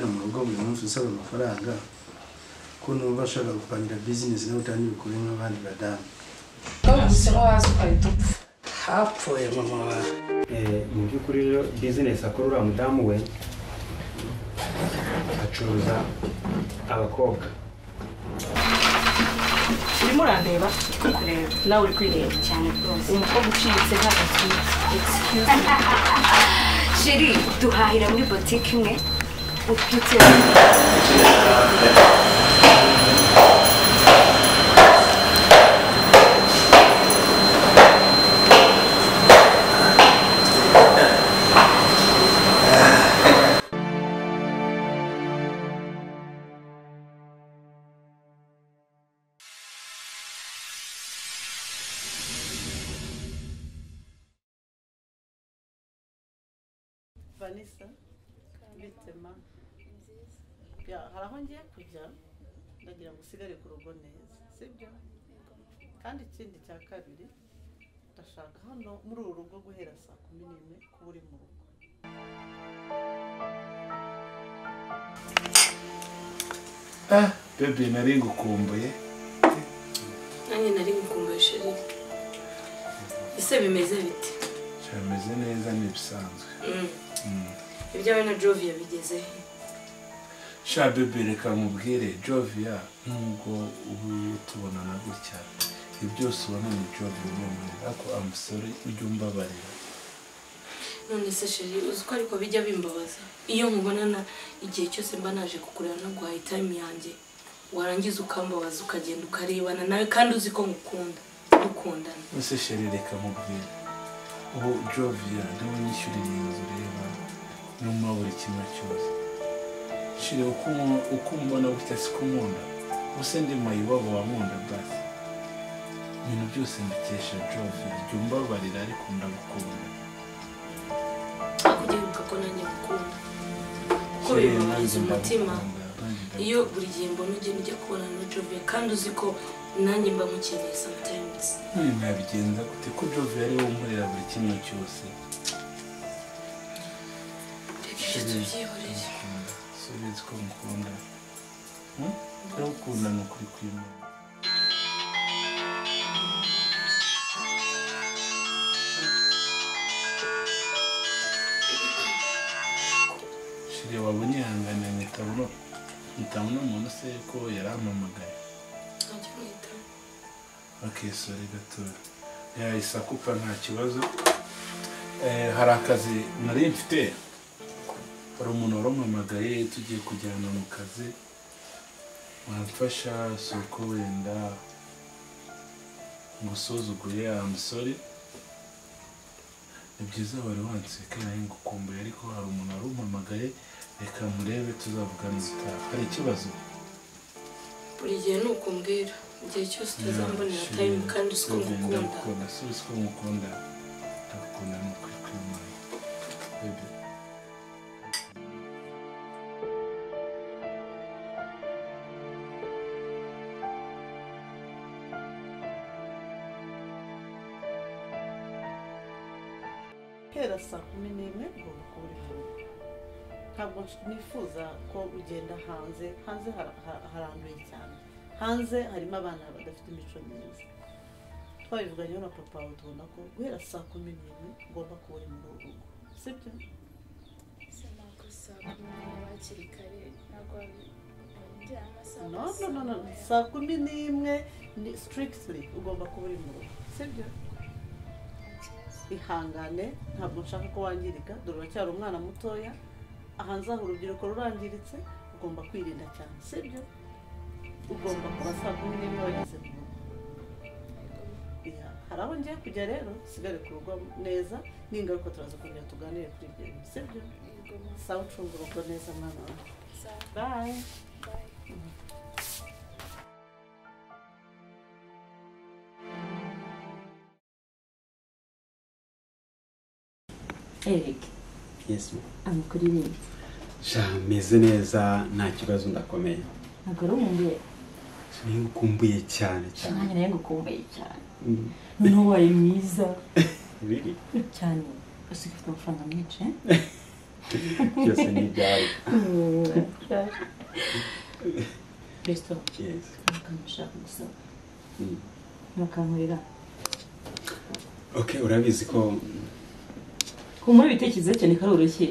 mu rugo buri munsi usaba amafaranga ko numva ashaka gupangira bizinesi nawe utangire ukore nk'abandi badamu bagusemo waza ugahita upfa hapfuye mama wawe Eh, mu by'ukuri rero bizinesi akora uriya mudamu we acuruza abakobwa urimo urandeba kureba nawe uri kwireba cyane rwose umukobwa uciriritse ntabwo atwite excuse me sheri duhahira muri botike imwe utwite vanessa bitema hari aho ngiye kujya ndagira ngo usigare ku rugo neza sibyo kandi ikindi cya kabiri ndashaka hano muri uru rugo guhera saa kumi n'imwe kuba uri mu rugo Ah, bebe nari ngukumbuye nanjye nari ngukumbuye sheri ese bimeze bite cyameze neza n'ibisanzwe ibyawe na jovi yabigeze he sha bebe reka mubwire jovia nubwo ubu tubonana gutya ibyo byose ubona ni jovia umubwira ariko amusore ujya umbabarira none se sheri uzi ko ariko bijya bimbabaza iyo nkubonana igihe cyose mba naje kukureba no guhaha itayimu yanjye warangiza ukambabaza ukagenda ukarebana nawe kandi uzi ko ngukunda dukundana ese sheri reka mubwire ubu jovia niwe nyishyuriye iyi nzu reba n'umuha buri kimwe cyose shiri uko umu- uko umbona gutya siko unkunda ubuse ndi mayiwabo wankunda basi ibintu byose mbikesha jovia jya umbabarira ariko ndagukunda ariko ugiheruka ko nanjye ngukunda kuko bibabaza umutima iyo buri gihe mbona ugenda ujya kubona na jovi kandi uzi ko nanjye mba mukeneye sometimes none mwabigenza gute ko jove ari wowe umurera buri kimwe cyose reka ibyo tubyihorere ndagukunda subizi ko ngukunda Hmm? ndagukunda ni ukuri kw'imana shiri wabonye ihangane nkitabona nkitabona umuntu se ko yarampamagaye ntajya umwita bakisora gatoya yahise akupa nta kibazo Eh, hari akazi nari mfite hari umuntu warampamagaye tugiye kujyana mu kazi wamfasha si uko wenda ngo usuzugure amusore ni byiza wari wanseka nawe ngukumbuye ariko hari umuntu warampamagaye reka murebe tuzavugana ubutaha hari ikibazo buri gihe ni uko mbwira igihe cyose utazambonera tayimu kandi uzi ko ngukunda ndagukunda si uzi ko ngukunda ndagukunda ni ukuri kw'imana Baby. hera saa kumi n'imwe ugomba kuba uri hano ntabwo nifuza ko ugenda hanze hanze hara- ha- haranduye cyane hanze harimo abana badafite imico myiza twabivuganyeho na papa wawe tubona ko guhera saa kumi n'imwe ugomba kuba uri muri uru rugo sibyo no no no no saa kumi n'imwe ni strictly ugomba kuba uri mu rugo sibyo ihangane ntabwo nshaka ko wangirika dore uracyari umwana mutoya ahanze aho urubyiruko rurangiritse ugomba kwirinda cyane sibyo ugomba kuba saa kumi n'imwe wageze mu rugo Ya, hari aho ngiye kujya rero usigare ku rugo neza n'ingaruka turaza kongera tuganire kuri ibyo bintu sibyo sawa ucunga urugo neza mwana wawe bayi Eric yes mama. amakuru irenze sha meze neza nta kibazo ndakomeye ntabwo ari umubyeyi ningukumbuye cyane cyane nanjye nawe ngukumbuye cyane Mm. noneho wari mwiza Really? cyane usigaye ufite amafaranga menshi eh? byose ni ibyawe Mm. cyane resito Yes. bakamushaka gusaba Mm. bakankorera Okay, urabizi ko humura ibitekerezo cyane karoroshye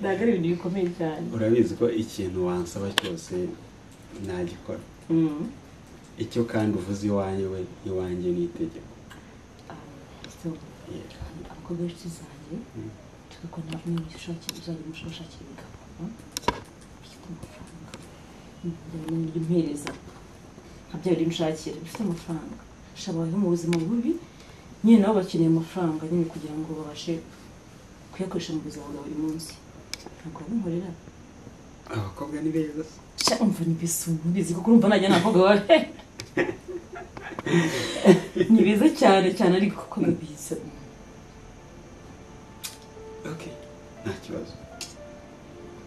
ntabwo ari ibintu bikomeye cyane urabizi ko ikintu wansaba cyose nagikora Mm. icyo kandi uvuze iwanjye we iwanjye ni itegeko Ah, so, Yes. abakobwa b'inshuti zanjye tugakora nawe mwinshi ushakira uzajya umushaka ushakira imigabo bifite amafaranga njyana n'uburyo mpereza nkabyara imushakira bifite amafaranga shabayeho mu buzima bubi nyine nabo bakeneye amafaranga nyine kugira ngo babashe kuyakoresha mu buzima bwa buri munsi ntabwo wabinkorera abakobwa ni beza se sha umva ni beza ubu bizi kuko urumva najya nta bakobwa babe ni beza cyane cyane ariko kuko ni beza okay nta kibazo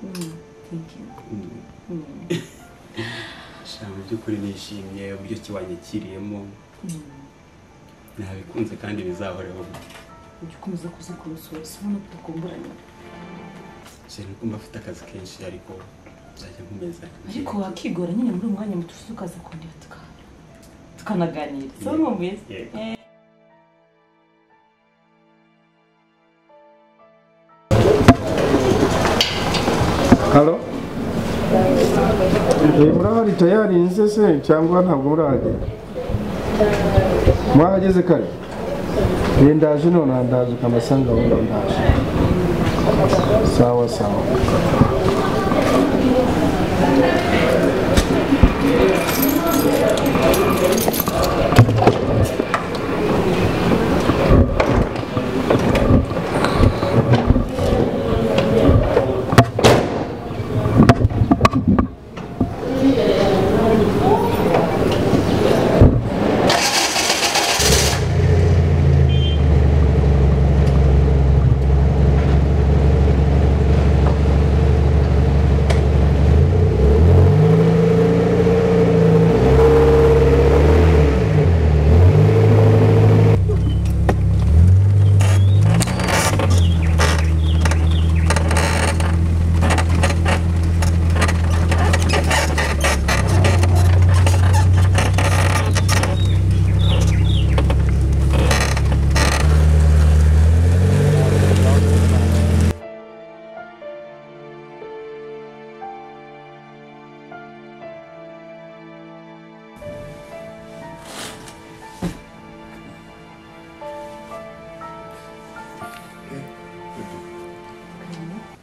Mm, thank you Mm. Mm. sha mu by'ukuri nishimiye uburyo kiwanyakiriyemo nabikunze kandi bizahoraho ujya ukomeza kuzikurusoza ubona ko utakumburanye cyane kumva afite akazi kenshi ariko nzajya nkomeza ariko wakigora nyine muri uwo mwanya muto ukaza kundeba tuka- tukanaganira so ni mwiza Yego. halo murahari tayari nze se cyangwa ntabwo murahagera mwahageze kare Eh, ndaje none ndaje ukamasanga wenda ndaje sawa sawa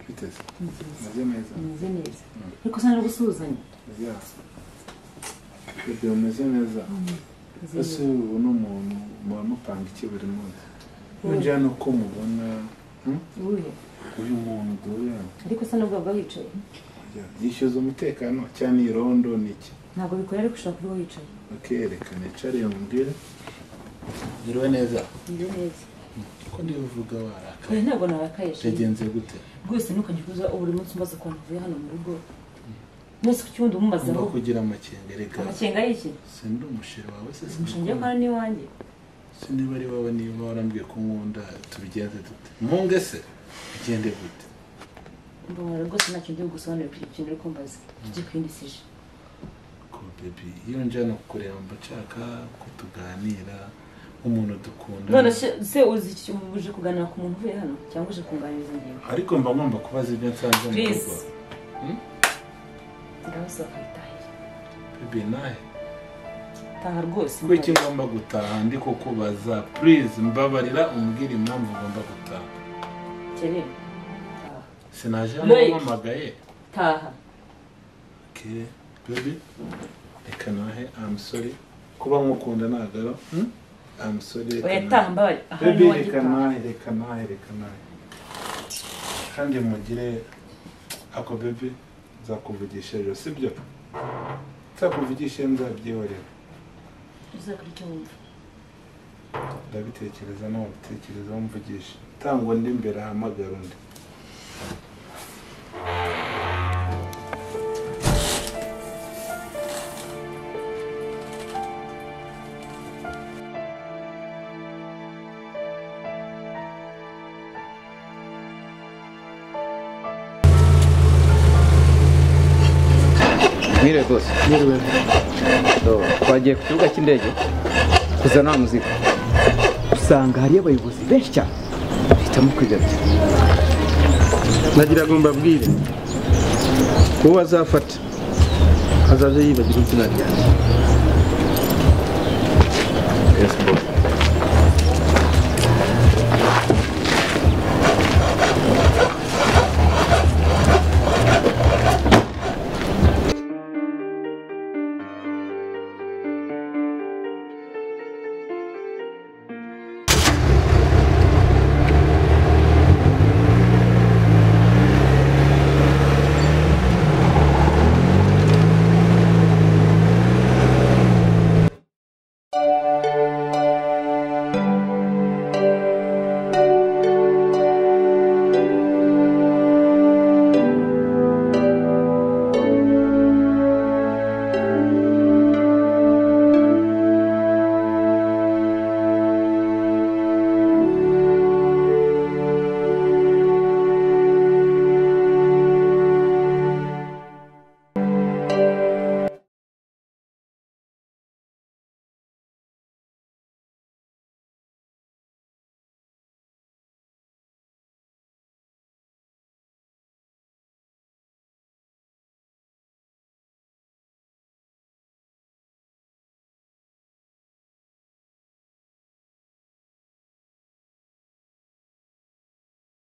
biteze meze neza umeze neza ariko usa no gusuhuzanya ya bebe umeze neza ese ubu ni umuntu muba mupanga iki buri munsi nongera ni uko mubona hmm? uye uyu muntu duhuye hano, ariko usa n'ubwabwo wicaye ya, yishyuza umutekano cyane irondo ni iki ntabwo bikorera ariko ushobora kuba wicaye bakerekana icariye mubwire ugiriwe neza umeze neza ko ndibuvuga warakaye oya ntabwo narakaye shenge yagenze gute rwose ntukajya kuza buri munsi umbaza ukuntu uvuye hano mu rugo umunsi ku cyundi umubazaho ugomba kugira amakenga reka amakenga y'iki sindi umusheri wawe se umushinga yo sinikunda kora n'iwanjye se niba ari wowe niba warambwiye ko nkunda tubigenze dute mpunge se bigende gute mbona rwose ntacyo ndi bugusobanurire kuri ikintu uri kumbaza tujye ku yindi sije ko bebi iyo njyana kukureba mba nshaka ko tuganira nk'umuntu dukunda none se- se uzi iki- ubu uje kuganira ku muntu uvuye hano cyangwa uje kunganiriza ingingo ariko mba ngomba kubaza ibyo nsanze mu Please. rugo ndabasa bakayitahira bebi nahe taha rwose kuki ngomba gutaha ndi kukubaza purize mbabarira umbwire impamvu ngomba gutaha kerera taha sinaje hano Loic. mpamagaye taha Okay, baby, reka nahe I'm sorry kuba nkukunda nagaro I'm sorry reka oya nahe. taha mbabari aha baby ni wanjye reka taha nahe reka nahe reka nahe kandi mugire ako baby nzakuvugisha ejo sibyo nzakuvugisha nzabyihorera uzakora icyo wumva ndabitekereza nawe ubitekereza umvugisha tangwa ndi imbere ahamagara undi mwire rwose Niriwe So, twagiye ku kibuga cy'indege kuzana wa muzika usanga hariyo abayobozi benshi cyane bahitamo kwigarukira nagira ngo mbabwire uwo azafata azaje yibagira izina ryanjye facebook